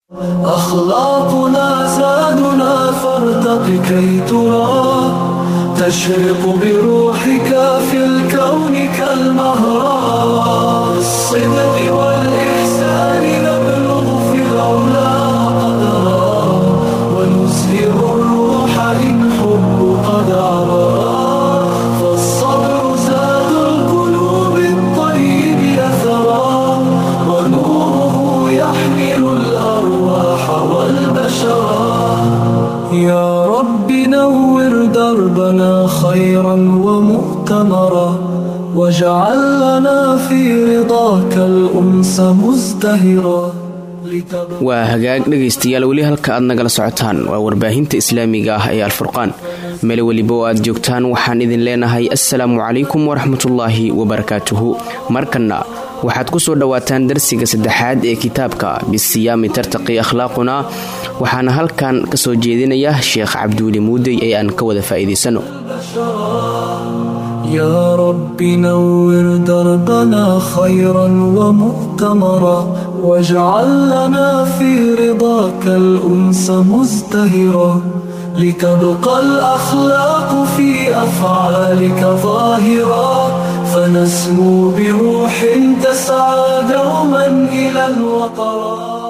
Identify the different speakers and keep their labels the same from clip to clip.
Speaker 1: أخلاقنا زادنا فارتق كي ترى تشرق بروحك في الكون كالمهرة بالصدق والإحسان نبلغ في العلا قدرا ونزهر الروح إن حب قد عرى فالصبر زاد القلوب الطيب أثرا ونوره يحمل الأرواح والبشرا يا رب نور دربنا خيرا ومؤتمرا واجعل لنا في رضاك الأنس مزدهرا لتبقى
Speaker 2: waa hagaag dhegaystayaal weli halka aad nagala socotaan waa warbaahinta islaamiga ah ee alfurqaan meel weliba oo aad joogtaan waxaan idin leenahay assalaamu calaykum waraxmatullaahi wabarakaatuhu markanna waxaad ku soo dhowaataan darsiga saddexaad ee kitaabka bisiyaami tartaqi akhlaaquna waxaana halkan ka soo jeedinaya sheekh cabduuli muudey ee aan ka wada faa'iidaysano
Speaker 1: يا رب نور دربنا خيرا ومؤتمرا واجعل لنا في رضاك الأنس مزدهرا لتبقى الأخلاق في أفعالك ظاهرا فنسمو بروح تسعى دوما إلى الوطرا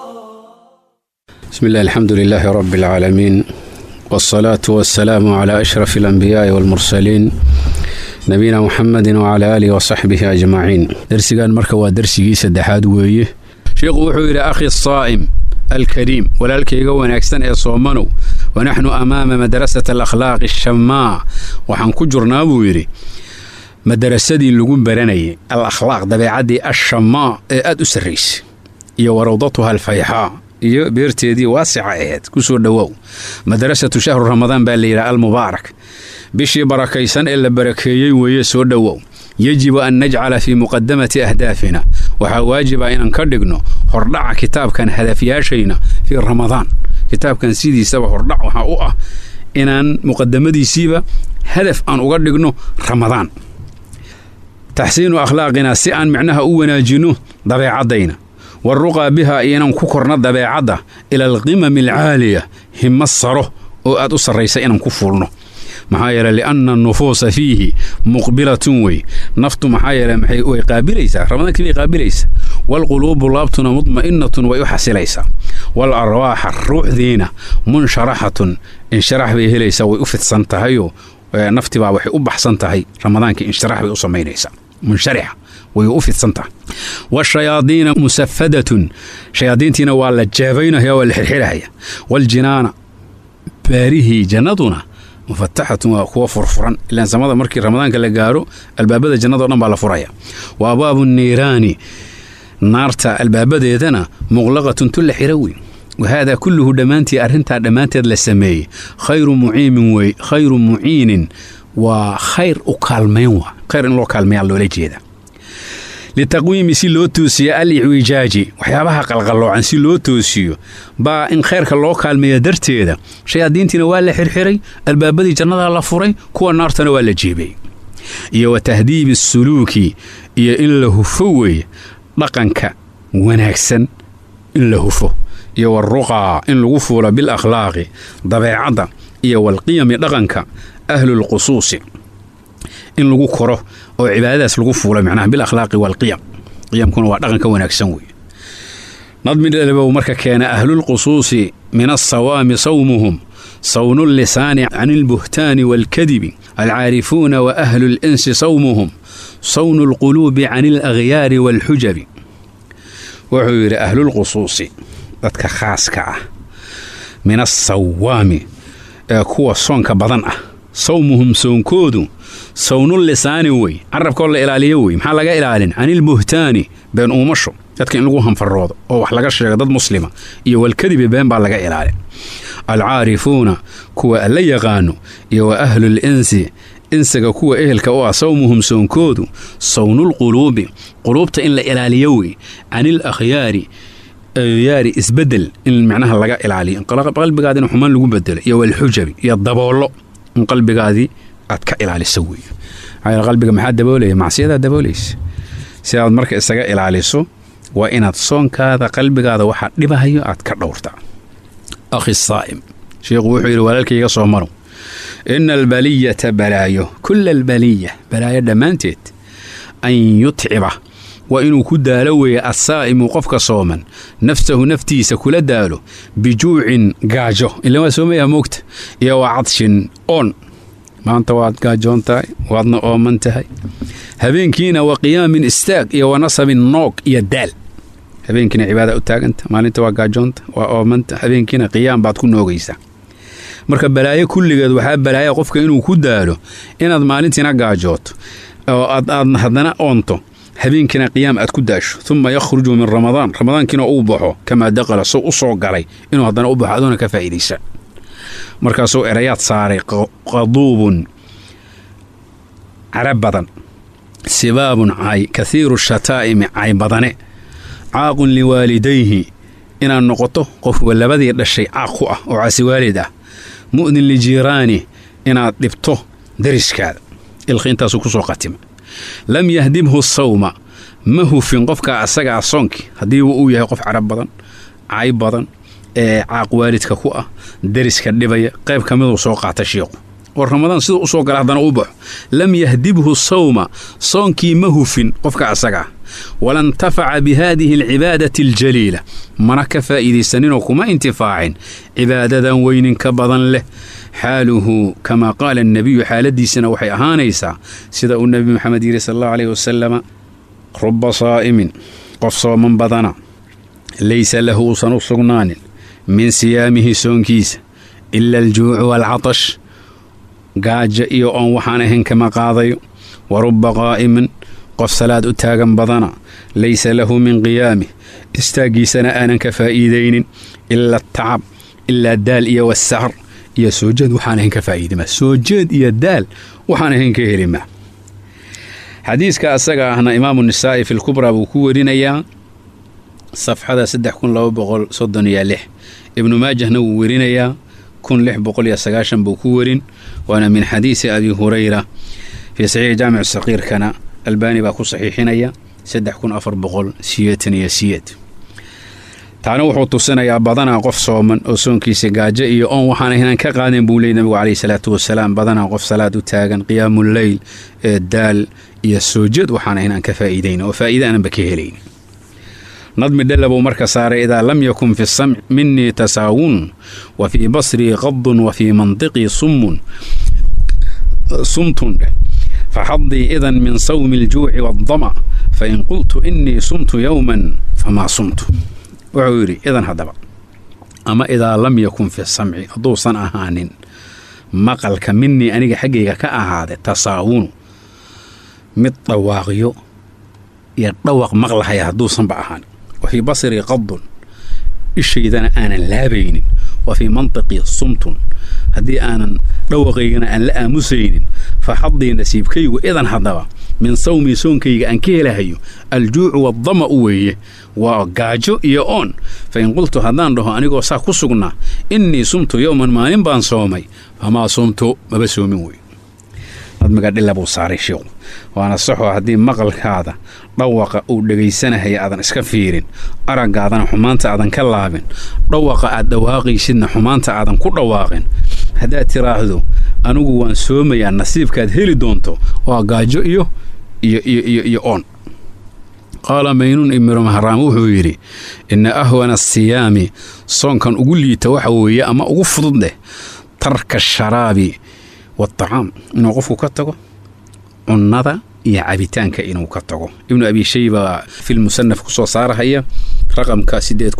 Speaker 3: بسم الله الحمد لله رب العالمين والصلاة والسلام على أشرف الأنبياء والمرسلين نبينا محمد وعلى آله وصحبه أجمعين درسيgan marka waa darsigii saddexaad weeye sheikhu wuxuu yidhi akhi الصاa'م الكريم walaalkayga wanaagsan ee soomanow wanaxnu amaama madrasة الأkhlaaq الshamaa waxaan ku jurnaa buu yidhi madarasadii lagu baranayay alakhlaaq dabeecaddii ashamaa ee aad u sarraysay iyo warawdatuha alfayxaa iyo beerteedii waasica aheed ku soo dhowow madrasatu shahru ramadaan baa layidhaha almubaarak bishii barakaysan ee la barakeeyey weeye soo dhowow yejibu an najcala fii muqadamati ahdaafina waxaa waajiba inaan ka dhigno hordhaca kitaabkan hadafyaashayna fii ramadaan kitaabkan sidiisaba hordhac waxaa u ah inaan muqadamadiisiiba hadaf aan uga dhigno ramadaan taxsiinu akhlaaqina si aan micnaha u wanaajinno dabeecaddayna waruqaa biha iyo inaan ku korno dabeecadda ila alqimami alcaaliya himo saro oo aad u sarraysa inaan ku fuulno maxaa yeele lianna anufuusa fiihi muqbilatun wey naftu maxaa yeele maxay way qaabilaysaa ramadaankii bay qaabilaysaa waalquluubu laabtuna mudma'inatun way u xasilaysaa wal arwaaxa ruuxdiina munsharaxatun insharax bay helaysaa way u fidsan tahayoo naftibaa waxay u baxsan tahay ramadaankii insharax bay u samaynaysaa munsharixa way u fidsan tahay washayaadiina musafadatun shayaadiintiina waa la jeebaynaya waa la xirxirahaya waljinaana baarihii jannaduna mufataxatun waa kuwa furfuran ilaan samada markii ramadaanka la gaaro albaabada jannado dhan baa la furaya wa abwaabu niiraani naarta albaabadeedana muqlaqatun tulla xira weyn wahaadaa kulluhu dhammaantii arrintaa dhammaanteed la sameeyey khayru muciimin wey khayru muciinin waa khayr u kaalmayn waa khayr in loo kaalmayaa loola jeeda litaqwiimi si loo toosiyo al icwijaaji waxyaabaha qalqalloocan si loo toosiyo baa in khayrka loo kaalmeeya darteeda shayaadiintiina waa la xirxiray albaabadii jannadaa la furay kuwa naartana waa la jeebay iyo wa tahdiibi suluuki iyo in la hufo weeye dhaqanka wanaagsan in la hufo iyo waruqaa in lagu fuulo bil akhlaaqi dabeecadda iyo walqiyami dhaqanka ahlulqusuusi in lagu koro oo cibaadadaas lagu fuulo macnaha bil akhlaaqi waalqiyam qiyamkuna waa dhaqanka wanaagsan weeye nadmi dhalibow marka keena ahlulqusuusi min alsawaami sawmuhum sawnu llisaani can ilbuhtaani waalkadibi alcaarifuuna wa ahlu linsi sawmuhum sawnu alquluubi can alakhyaari waalxujabi wuxuu yidhi ahlulqusuusi dadka khaaska ah min alsawaami ee kuwa soonka badan ah sawmuhum soonkoodu sawnul lisaani wey carabkoo la ilaaliyo wey maxaa laga ilaalin canilbuhtaani been uumasho dadka in lagu hanfaroodo oo wax laga sheego dad muslima iyo walkadibi been baa laga ilaalin alcaarifuuna kuwa alla yaqaano iyo wa ahlul insi insiga kuwa ehelka u ah sawmuhum soonkoodu sawnulquluubi quluubta in la ilaaliyo wey canil akhyaari yaari isbedel in micnaha laga ilaaliyo qalbigaadi in xumaan lagu bedelo iyo walxujabi iyo daboollo in qalbigaadii aad ka ilaaliso wey maxaa qalbiga maxaa daboolaya macsiyadaa daboolaysa si aad marka isaga ilaaliso waa inaad soonkaada qalbigaada waxaa dhibahayo aad ka dhowrtaa akhi saa'im sheikhu wuxuu yidhi walaalkayga soo marow ina albaliyata balaayo kulla albaliya balaayo dhammaanteed an yutciba waa inuu ku daalo weeye assaa'imu qofka sooman nafsahu naftiisa kula daalo bijuucin gaajo ila waa soomayaa moogta iyo waa cadshin oon maanta waad gaajoon tahay waadna ooman tahay habeenkiina wa qiyaamin istaag iyo wa nasabin noog iyo daal habeenkiina cibaada u taaganta maalinta waa gaajoonta waa oomanta habeenkiina qiyaam baad ku noogaysaa marka balaayo kulligeed waxaa balaaya qofka inuu ku daalo inaad maalintiina gaajooto oo aad haddana oonto habeenkiina qiyaam aad ku daasho uma yakhruju min ramadaan ramadaankiina uu baxo kamaa daqala soo u soo galay inuu haddana u baxo adoona ka faa'iidaysa markaasuu erayaad saaray qaduubun carab badan sibaabun cay kahiiru shataa'imi cay badane caaqun liwaalidayhi inaad noqoto qof labadii dhashay caaq ku ah oo caasiwaalid ah mu'din lijiiraani inaad dhibto dariskaada ilqi intaasuu ku soo qatima lam yahdibhu sawma ma hufin qofka asaga ah soonkii haddii uu yahay qof carab badan cay badan ee caaq waalidka ku ah dariska dhibaya qayb ka miduu soo qaata shiiqu oo ramadaan siduu u soo gala haddana u baxo lam yahdibhu sawma soonkii ma hufin qofka asaga ah wala intafaca bi haadihi alcibaadati aljaliila mana ka faa'iidaysaninoo kuma intifaacin cibaadadan weyninka badan leh xaaluhu kamaa qaala annebiyu xaaladiisana waxay ahaanaysaa sida uu nebi maxamed yidhi sal allahu aleyh wasalama ruba saa'imin qof sooman badana laysa lahu uusan u sugnaanin min siyaamihi soonkiisa ila aljuucu waalcatash gaajo iyo oon waxaan ahayn kama qaadayo wa rubba qaa'imin qof salaad u taagan badana laysa lahu min qiyaamih istaaggiisana aanan ka faa'iidaynin ila atacab ilaa daal iyo wasahr iyo soo jeed waxaan ahayn ka faa'iidima soo jeed iyo daal waxaan ahayn ka helima xadiiska asaga ahna imaamu nisaa'i fi lkubraa buu ku werinayaa safxada saddex kun laba boqol soddon iyo lix ibnu maajahna wuu werinayaa kun lix boqol iyo sagaashan buu ku werin waana min xadiisi abi hurayra fii saxiixi jaamic saqiirkana albaani baa ku saxiixinaya saddex kun afar boqol siyeetan iyo siyeed taana wuxuu tusinayaa badanaa qof sooman oo soonkiisa gaajo iyo oon waxaan ahaynaan ka qaadeen buu leeyay nabigu caleyhi salaatu wasalaam badanaa qof salaad u taagan qiyaamuleyl ee daal iyo soojeed waxaan ahaynaan ka faa'iidayn oo faa'iida aananba ka helayn nadmi dhella buu marka saaray idaa lam yakun fi samci minii tasaawun wa fii basrii qadun wa fii mantiqii summun sumtun faxadii idan min sawmi aljuuci waaddama fain qultu inii sumtu yowman famaa sumtu wuxuu yidhi idan haddaba ama idaa lam yakun fi samci hadduusan ahaanin maqalka minii aniga xaggayga ka ahaade tasaawunu mid dhawaaqyo iyo dhawaq maqlahaya hadduusanba ahaanin wa fii basrii qadun ishaydana aanan laabaynin wa fii mantiqii sumtun haddii aanan dhawaqaygana aan la aamusaynin fa xadii nasiibkaygu idan haddaba min sawmii soonkayga aan ka helahayo aljuucu waddama u weeye waa gaajo iyo oon fa in qultu haddaan dhaho anigoo saa ku sugnaa innii sumtu yowman maalin baan soomay famaa sumtu maba soomin wey nadmiga dhilla buu saaray sheikhu waana saxoo haddii maqalkaada dhawaqa uu dhegaysanahaya aadan iska fiirin araggaadana xumaanta aadan ka laabin dhawaqa aad dhawaaqaysidna xumaanta aadan ku dhawaaqin haddaad tiraahdo anigu waan soomayaa nasiibkaad heli doonto waa gaajo iyo iyo iyo iyo iyo oon qaala maynuun ibnu mahraam wuxuu yidhi inna ahwana asiyaami soonkan ugu liita waxa weeye ama ugu fudud leh tarka asharaabi waatacaam inuu qofku ka tago cunnada iyo cabitaanka inuu ka tago ibnu abi shayba filmusanaf ku soo saarahaya raqamka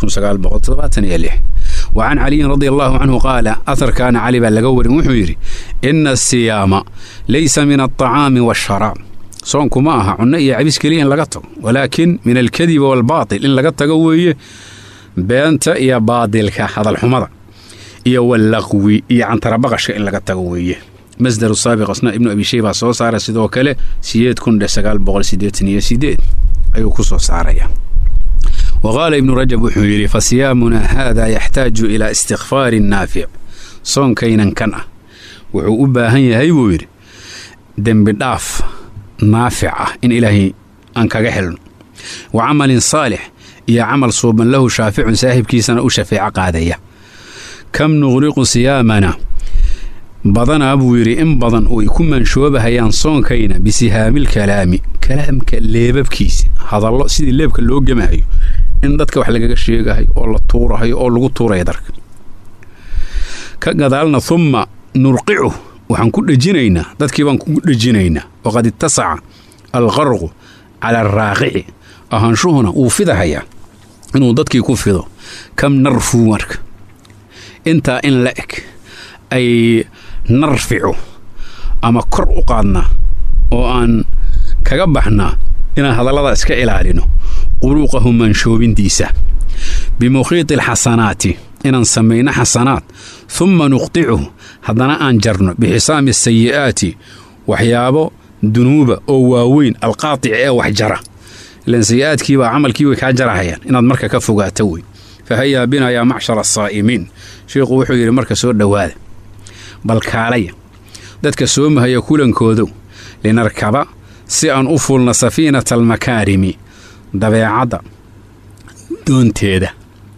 Speaker 3: wa can caliyin radi allahu canhu qaala aharkaana cali baa laga warin wuxuu yidhi ina asiyaama laysa min alطacaami waasharaab soonku ma aha cunno iyo cabis keliya in laga tago walaakin min alkadibi waalbaatil in laga tago weeye beenta iyo baadilka hadalxumada iyo wallaqwi iyo cantarabaqashka in laga tago weeye masdaru saabiq asna ibnu abi shayba soo saara sidoo kale sideed kun dhe sagaal boqol sideetan iyo sideed ayuu ku soo saaraya wa qaala ibnu rajab wuxuu yidhi fa siyaamunaa haada yaxtaaju ilaa istikfaari naafic soonkaynan kan ah wuxuu u baahan yahay buu yidhi dembi dhaaf naafic ah in ilaahay aan kaga helno wa camalin saalix iyo camal suuban lahu shaaficun saaxiibkiisana u shafeeco qaadaya kam nuqriqu siyaamana badanaa buu yidhi in badan oo ay ku manshoobahayaan soonkayna bisihaamil kalaami kalaamka leebabkiisa hadallo sidii leebka loo gemahayo in dadka wax lagaga sheegahayo oo la tuurahayo oo lagu tuuraya darka ka gadaalna humma nurqicu waxaan ku dhejinaynaa dadkii baan ku dhejinaynaa waqad ittasaca alqarqu cala araaqici ahaanshuhuna wuu fidahayaa inuu dadkii ku fido kam narfuu marka intaa in la eg ay narficu ama kor u qaadnaa oo aan kaga baxnaa inaan hadallada iska ilaalino quruuqahu manshoobintiisa bimukhiiti alxasanaati inaan samayno xasanaad humma nuqticuhu haddana aan jarno bixisaami asayi'aati waxyaabo dunuuba oo waaweyn alqaatici ee wax jara ilaan sayi'aadkiibaa camalkii way kaa jarahayaan inaad marka ka fogaato wey fa hayaa bina yaa macshara asaa'imiin sheikhu wuxuu yidhi marka soo dhowaada bal kaalaya dadka soomahaya kulankoodow linarkaba si aan u fulno safiinata almakaarimi dabeecadda doonteeda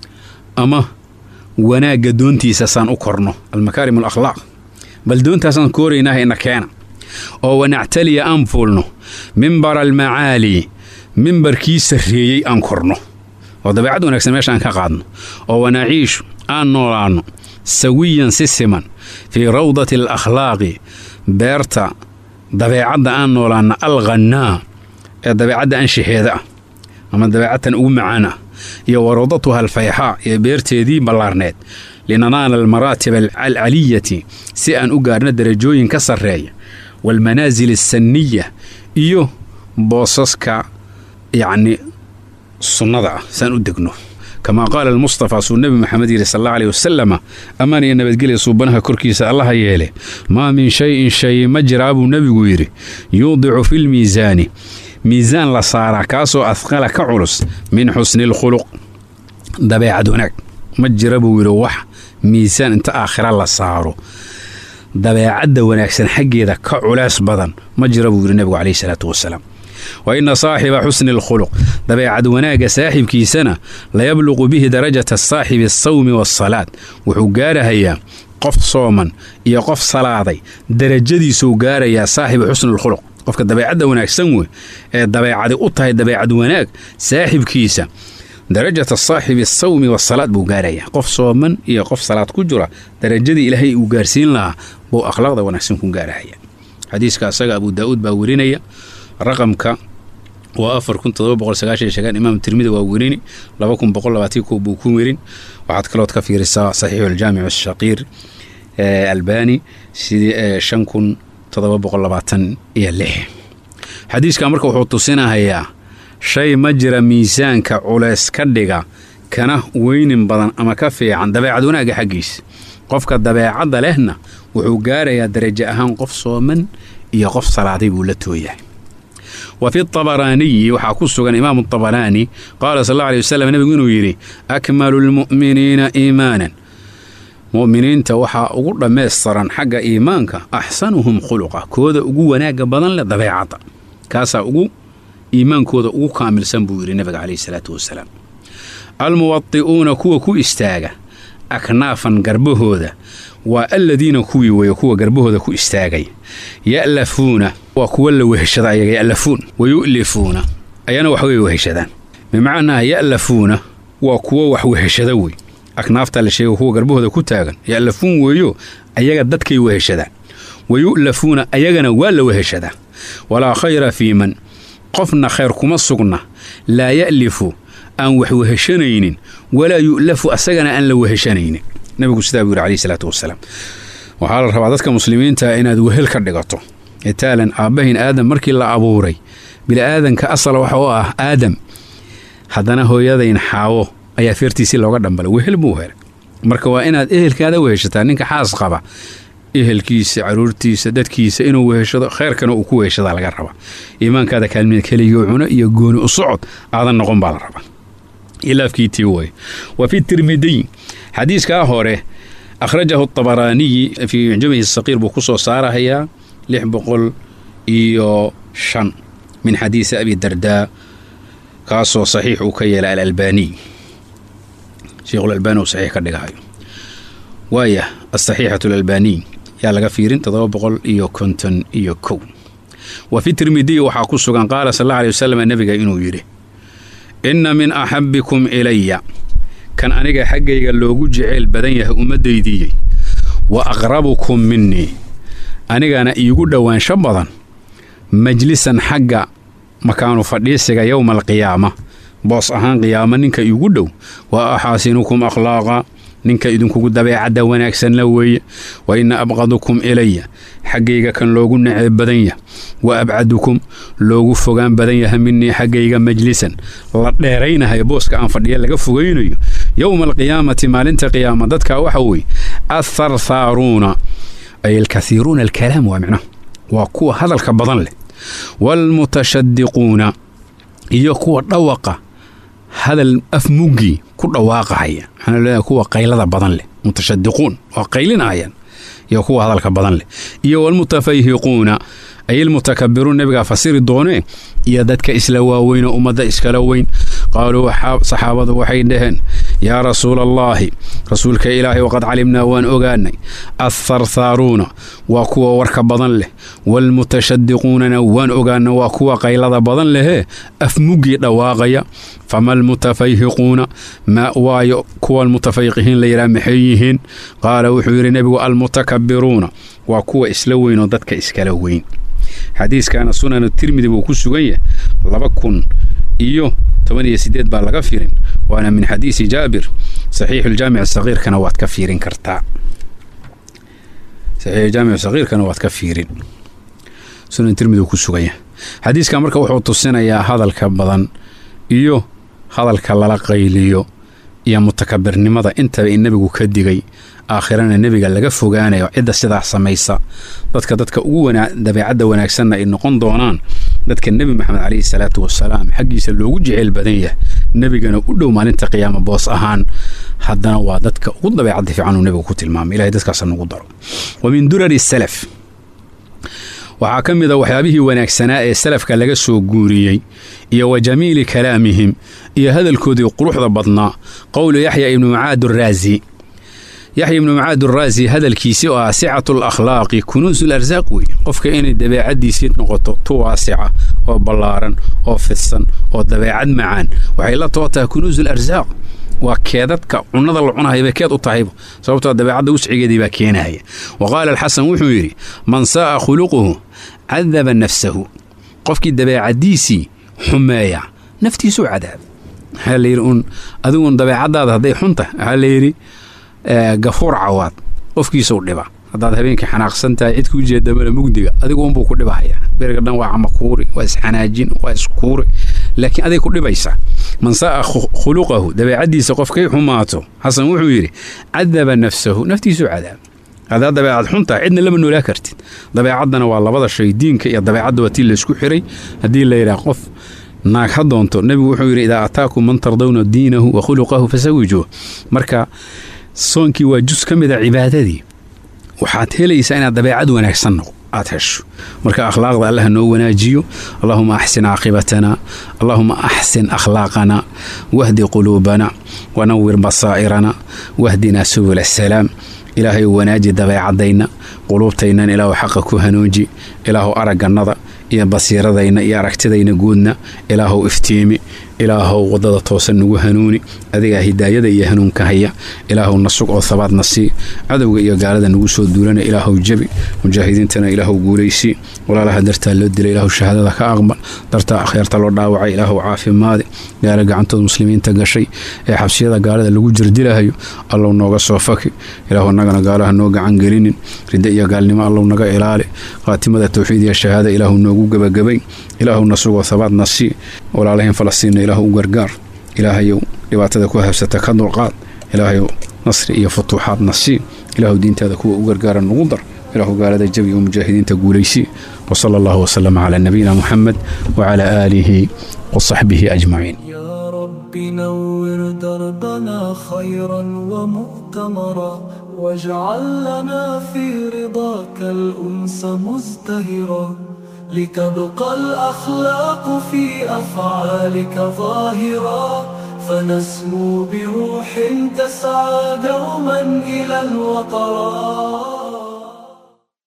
Speaker 3: ama wanaagga doontiisa saan u korno almakaarim alakhlaaq bal doontaasaan kooraynaaha ina keena oo wanactaliya aan fuulno mimbara almacaali mimbarkii sarreeyey aan korno oo dabeecad wanaagsan meeshaan ka qaadno oo wanaciishu aan noolaanno sawiyan si siman fii rawdati alakhlaaqi beerta dabeecadda aan noolaanna alghannaa ee dabeecadda anshaxeeda ah ama dabeecadtan ugu macaan ah iyo warawdatuha alfayxaa ee beerteedii ballaarneed linanaala almaraatib alcaliyati si aan u gaarno darajooyin ka sarreeya waalmanaasil alsanniya iyo boosaska yacni sunnada ah saan u degno kamaa qaala almustafaa suu nebi maxamed yidhi sal alla aleyh wasalama ammaan iyo nabadgelya suubanaha korkiisa allaha yeele maa min shayin shay ma jiraa buu nebigu yidhi yuudicu filmiisaani miisaan la saaraa kaasoo adqala ka culus min xusni alkhuluq dabeecad wanaag ma jira buu yidhi wax miisaan inta aakhira la saaro dabeecadda wanaagsan xaggeeda ka culays badan ma jira buu yidhi nebigu caleyhi salaatu wasalaam wa inna saaxiba xusni alkhuluq dabeecad wanaagga saaxibkiisana layabluqu bihi darajata saaxibi asawmi waasalaad wuxuu gaarahayaa qof sooman iyo qof salaaday darajadiisuu gaarayaa saaxiba xusnialkhuluq qofka dabeecadda wanaagsan wey ee dabeecadi u tahay dabeecad wanaag saaxibkiisa darajata saaxibi asawmi wasalaad buu gaarayaa qof sooman iyo qof salaad ku jira darajadii ilaahay uu gaarsiin lahaa buu akhlaaqda wanaagsan ku gaarahaya xadiiska asaga abuu daa'uud baa werinaya raqamka waa afar kun todoba boqol sagaashan shagaan imaam tirmidi waa werini laba kun boqol labaatan kow buu ku werin waxaad kalood ka fiirisaa saxiixu aljaamic ashaqiir albani sidii shan kun todoba boqol labaatan iyo lix xadiiskan marka wuxuu tusinahayaa shay ma jira miisaanka culays ka dhiga kana weynin badan ama ka fiican dabeecad wanaagga xaggiisa qofka dabeecadda lehna wuxuu gaarayaa darajo ahaan qof sooman iyo qof salaaday buu la tooyahay wa fi tabaraaniyi waxaa ku sugan imaamu tabaraani qaala sal alla alay wasalam nebigu inuu yidhi akmalu lmu'miniina iimaanan mu'miniinta waxaa ugu dhammaystiran xagga iimaanka axsanuhum khuluqa kooda ugu wanaagga badan leh dabeecadda kaasaa ugu iimaankooda ugu kaamilsan buu yidhi nebiga caleyhi salaatu wasalaam almuwadi'uuna kuwa ku istaaga aknaafan garbahooda waa aladiina kuwii weeye kuwa garbahooda ku istaagay ya'lafuuna waa kuwa la weheshada ayaga ya'lafuun wa yu'lifuuna ayana wax way weheshadaan bimacnaa ya'lafuuna waa kuwa wax weheshada wey aknaafta la sheega kuwa garbahooda ku taagan ya'lafuun weeyo ayaga dadkay weheshadaan wa yu'lafuuna ayagana waa la weheshadaa walaa khayra fii man qofna khayr kuma sugna laa ya'lifu aan wax weheshanaynin walaa yu'lafu asagana aan la weheshanaynin nabigu sidaa buu yidhi caleyhi salaatu wasalaam waxaa la rabaa dadka muslimiinta inaad wehel ka dhigato itaalan aabbahin aadam markii la abuuray bili'aadanka asal waxa u ah aadam haddana hooyadayn xaawo ayaa feertiisii looga dhambalay wehel buu helay marka waa inaad ehelkaada weheshataa ninka xaas qaba ehelkiisa caruurtiisa dadkiisa inuu weheshado kheyrkana uu ku weheshadaa laga rabaa iimaankaada kaalmida keligoo cuno iyo gooni u socod aadan noqon baa la rabaa ilaafkiitii way wa fi tirmidiy xadiiskaa hore akhrajahu tabaraaniyi fii mucjamihi saqiir buu ku soo saarahayaa lix boqol iyo shan min xadiisi abi dardaa kaasoo saxiix uu ka yeelay alalbaaniy sheikhulalbaani uu saxiix ka dhigahayo waaya asaxiixatu alalbaaniy yaa laga fiirin toddoba boqol iyo konton iyo kow wa fi tirmidiy waxaa ku sugan qaala sal alla alay wasalam nebiga inuu yidhi inna min axabbikum ilaya kan aniga xaggayga loogu jeceyl badan yahay ummaddaydiiyey wa aqrabukum minii anigana iigu dhowaansho badan majlisan xagga makaanu fadhiisiga yowma alqiyaama boos ahaan qiyaamo ninka iigu dhow wa axaasinukum akhlaaqa ninka idinkugu dabeecadda wanaagsanla weeye wa inna abqadukum ilaya xaggayga kan loogu neceb badan yah wa abcadukum loogu fogaan badan yaha minii xaggayga majlisan la dheeraynahayo booska aan fadhiya laga fogaynayo yowma alqiyaamati maalinta qiyaama dadkaa waxa weeye atharthaaruuna ay alkaiiruuna alkalaam waa micnaha waa kuwa hadalka badan leh waalmutashadiquuna iyo kuwa dhawaqa hadal afmuggii ku dhawaaqahaya waxaana leedahay kuwa qaylada badan leh mutashadiquun waa qaylinahayaan iyo kuwa hadalka badan leh iyo waalmutafayhiquuna ay ilmutakabiruun nebigaa fasiri doonee iyo dadka isla waaweynoo ummadda iskala weyn qaaluu saxaabadu waxay dhaheen yaa rasuula allaahi rasuulka ilaahay waqad calimnaa waan ogaanay atharthaaruuna waa kuwa warka badan leh waalmutashadiquunana waan ogaana waa kuwa qaylada badan lehee afmuggii dhawaaqaya fama almutafayhiquuna ma waayo kuwa almutafayqihiin la yidhaha maxay yihiin qaala wuxuu yidhi nebigu almutakabiruuna waa kuwa isla weynoo dadka iskala weyn xadiiskaana sunanu tirmidi buu ku sugan yahay laba kun iyo toban iyo sideed baa laga fiirin waana min xadiisi jaabir saxiixuljaamic sagiirkana waad ka fiirin kartaa saxiixuljaamic sagiirkana waad ka fiirin sunan tirmidi uu ku sugan yahay xadiiskan marka wuxuu tusinayaa hadalka badan iyo hadalka lala qayliyo iyo mutakabirnimada intaba in nebigu ka digay aakhirana nebiga laga fogaanayo cidda sidaa samaysa dadka dadka ugu dabeecadda wanaagsanna ay noqon doonaan dadka nebi maxamed caleyhi salaatu wasalaam xaggiisa loogu jeceyl badan yahay nebigana u dhow maalinta qiyaama boos ahaan haddana waa dadka ugu dabeecadda fiican uu nebigu ku tilmaamay ilahay dadkaasa nagu daro wa min durari salaf waxaa ka mid a waxyaabihii wanaagsanaa ee salafka laga soo guuriyey iyo wa jamiili kalaamihim iyo hadalkoodii quruxda badnaa qowlu yaxya ibnu mucaad araazi yaxya ibnu mucaad araazi hadalkiisii oo ah sicatu alakhlaaqi kunuusu larsaaq wey qofka inay dabeecaddiisii noqoto tu waasica oo ballaaran oo fidsan oo dabeecad macaan waxay la too tahay kunuusu larsaaq waa keedadka cunnada la cunahaya bay keed u tahayba sababtoo dabeecadda wuscigeedii baa keenahaya wa qaala alxasan wuxuu yidhi man saa'a khuluquhu cadaba nafsahu qofkii dabeecaddiisii xumeeya naftiisuu cadaab waxaa layidhi un adiguun dabeecaddaada hadday xunta waxaa layidhi gafuur cawaad qofkiisuu dhiba haddaad habeenkii xanaaqsan tahay cid kuu jeedamana mugdiga adigu unbuu ku dhibahaya beriga dhan waa camakuuri waa isxanaajin waa iskuuri laakiin aday ku dhibaysaa man saa'a khuluqahu dabeecaddiisa qofkay xumaato xasan wuxuu yidhi cadaba nafsahu naftiisuu cadaab haddaad dabeecad xuntaha cidna lama noolaa kartid dabeecaddana waa labada shay diinka iyo dabeecadda waa tii laysku xiray haddii la yidhaah qof naag ha doonto nebigu wuxuu yidhi idaa ataakum man tardawna diinahu wa khuluqahu fasawijuuh marka soonkii waa jus ka mid a cibaadadii waxaad helaysaa inaad dabeecad wanaagsan noqo aad hesho marka akhlaaqda allah noo wanaajiyo allahuma axsin caaqibatana allahuma axsin akhlaaqana wahdi quluubana wanawir basaa'irana wahdinaa subul asalaam ilaahay wanaaji dabeecadayna quluubtaynan ilaahu xaqa ku hanuuji ilaahu araggannada iyo basiiradayna iyo aragtidayna guudna ilaahu iftiimi ilaahow waddada toosan nagu hanuuni adigaa hidaayada iyo hanuunka haya ilaahow na sug oo habaadna sii cadowga iyo gaalada nagu soo duulana ilaahow jebi mujaahidiintana ilaahow guulaysii walaalaha dartaa loo dilay ilaahu shahaadada ka aqbal dartaa akhyaarta loo dhaawacay ilaahow caafimaadi gaala gacantood muslimiinta gashay ee xabsiyada gaalada lagu jirdilahayo allow nooga soo faki ilaahu nagana gaalaha noo gacan gelinin ridda iyo gaalnimo allow naga ilaali khaatimada towxiid iyo shahaada ilaahu noogu gebagabay ilaahow na sugoo habaadna sii walaalahayn falastiinna ilaahu u gargaar ilaahayow dhibaatada ku habsata ka dulqaad ilaahayow nasri iyo futuuxaadna sii ilaahu diintaada kuwa u gargaara nugu dar ilaahu gaalada jabi oo mujaahidiinta guulaysii wsala allahu wasalama calaa nabiyina muxamed wacalaa aalihi wasaxbihi ajmaciin
Speaker 1: يا رب نور دربنا خيرا ومؤتمرا واجعل لنا في رضاك الأنس مزدهرا لتبقى الأخلاق في أفعالك ظاهرا فنسمو بروح تسعى دوما إلى الوطرات